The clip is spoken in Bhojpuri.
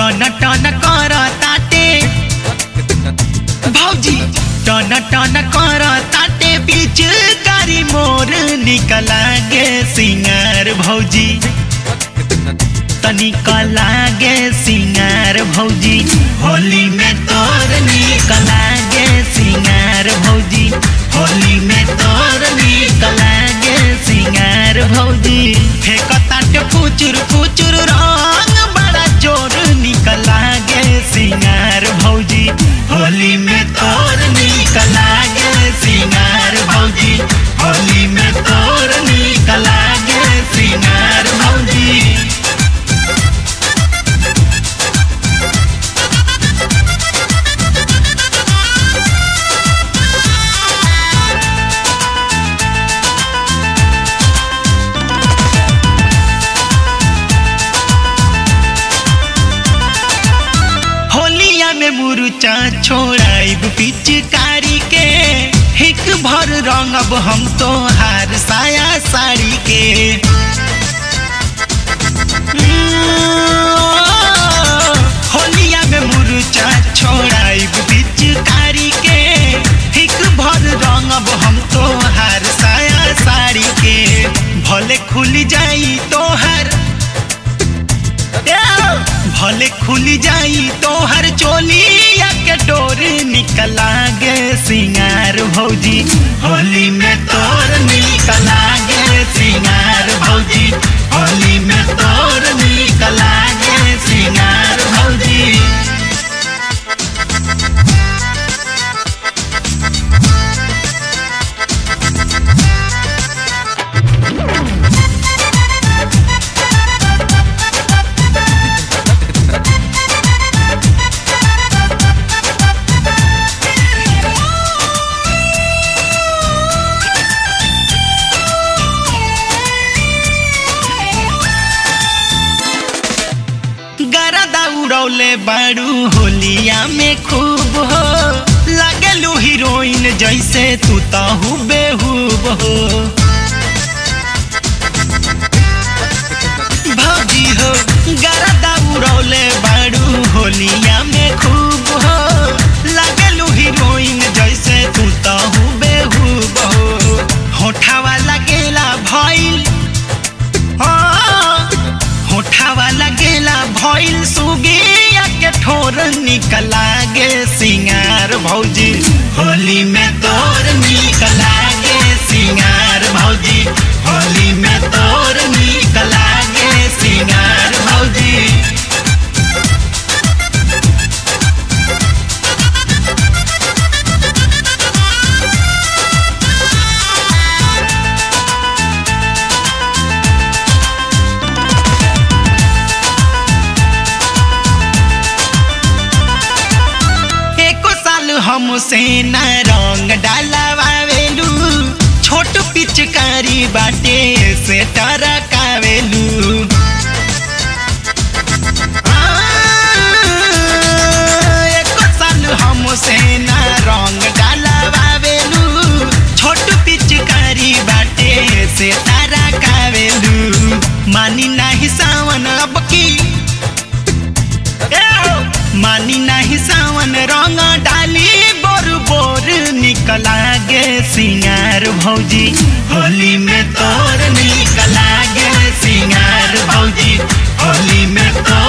टन टन कर ताटे भौजी टन टन कर ताटे बीच गारी मोर निकला गे सिंगार भौजी तनिक लागे सिंगार भौजी होली में तोर निक लागे सिंगार भौजी होली में तोर निक लागे सिंगार भौजी फेक ताटे फुचुर फुचुर रंग बड़ा जोर निक लागे सिंगार भौजी होली में तोर निक लागे सिंगार भौजी होली में तोर निक लागे सिंगार भौजी होलिया में मुरुचा छोड़ाइब पिचकारी के हिक भर रंगब हम तो हार साया साड़ी के होलिया में मुरुचा छोड़ाइब पिचकारी के हिक भर रंगब हम तो हार साया साड़ी के भले खुल जाई तोहर भले खुल जाई तोहर चोलिया के डोर निकला गे सिंगार भौजी होली में तोर निकला गे सिंगार भौजी होली में तोर निकला गे सिंगार भौजी गरदा उड़ौले बाड़ू होलिया में खूब हो लगलू हीरोइन जैसे तू तो हुबेहूब हो भौजी हो गरदा उड़ौले बाड़ू होलिया में खूब हो लगलू हीरोइन जैसे तू तो हुबेहूब हो होठावा लगेला भइल हाँ, होठावा लगेला भइल सुगिया के ठोर निकला गे सिंगार भौजी होली में तोर निकला गे सिंगार भौजी होली में तोर निकला गे सिंगार भौजी एको साल हमसे न रंग डालवावेलू छोट पिचकारी बाटे से टरकावेलू आ, एको साल हमसे न रंग डालवावेलू छोट पिचकारी बाटे से टरकावेलू मानी नाही सावन अब की मानी नाही सावन रंग डाली बोर बोर निकला गे सिंगार भौजी होली में तोर निकला गे सिंगार भौजी होली में तोर